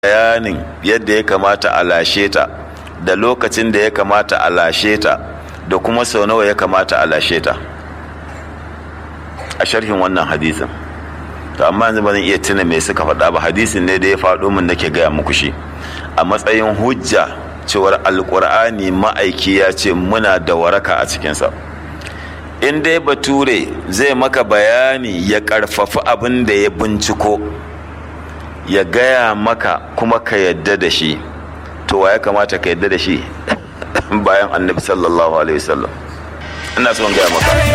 bayanin yadda ya kamata a lashe ta da lokacin da ya kamata a lashe ta da kuma sau nawa ya kamata a lashe ta a sharhin wannan hadisin to amma yanzu ba zan iya tuna me suka faɗa ba hadisin ne da ya faɗo min nake gaya muku shi a matsayin hujja cewar alkur'ani ma'aiki ya ce muna da waraka a cikinsa in dai bature zai maka bayani ya ƙarfafi abin da ya binciko ya gaya maka kuma ka yadda da shi to wa ya kamata ka yadda da shi bayan annabi sallallahu alaihi wasallam ina son gaya maka